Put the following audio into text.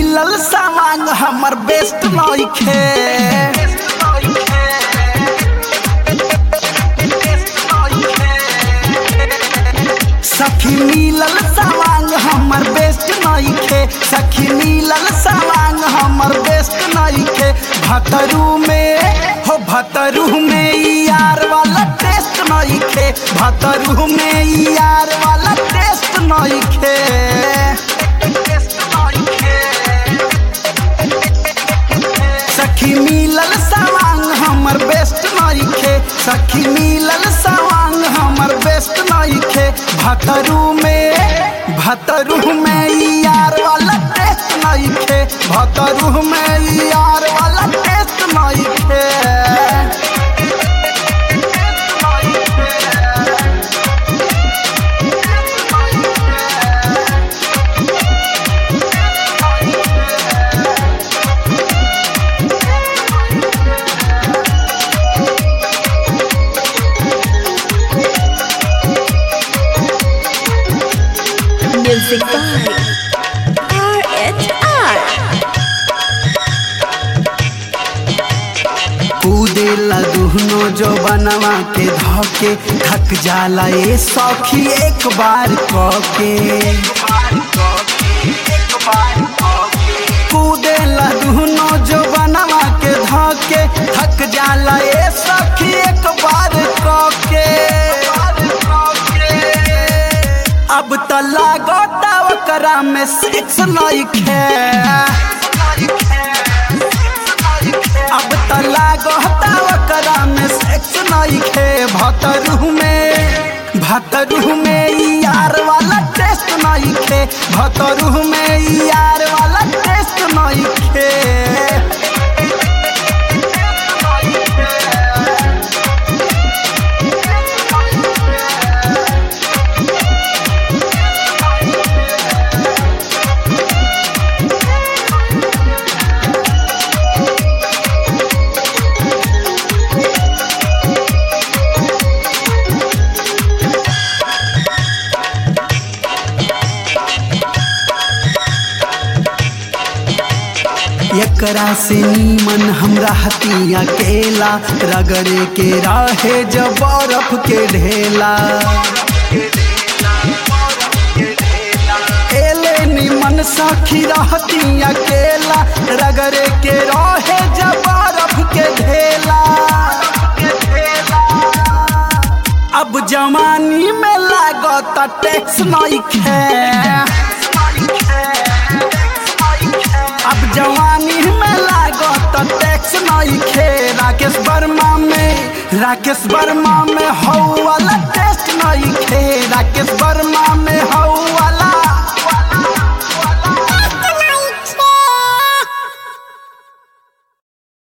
मिलल सामान हमर बेस्ट नइखे सखी मिलल सामान हमर बेस्ट नइखे सखी मिलल सामान हमर बेस्ट नइखे भतरू में हो भतरू में ई यार वाला टेस्ट नइखे भतरू में ई यार वाला टेस्ट नइखे सखी मिलल सवांग हमर बेस्ट नइखे सखी मिलल सवांग हमर बेस्ट नइखे भतरू में भतरू में ई यार वाला टेस्ट नइखे भतरू में ई यार वाला टेस्ट नइखे Music by RHR. कूदेला दुहनो जो बनवा के धके थक जाला ए सखी एक बार कके कूदेला दुहनो जो बनवा के धके थक जाला ए सखी एक बार कके अब त लागता ओकरा में सिक्स नइखे अब त लागता ओकरा में सेक्स नइखे भतरू में भतरू में ई यार वाला टेस्ट नइखे भतरू में ई यार वाला टेस्ट नइखे एकरा से नीमन हमरा हतिया केला रगड़े के राहे जब बर्फ के ढेला एले निमन सखी रहतिया केला रगड़े के रहे जब बर्फ के ढेला अब जवानी में लागत टैक्स नइखे अब जवानी में लागत टैक्स नइखे राकेश वर्मा में राकेश वर्मा में हौ वाला टेस्ट नइखे राकेश वर्मा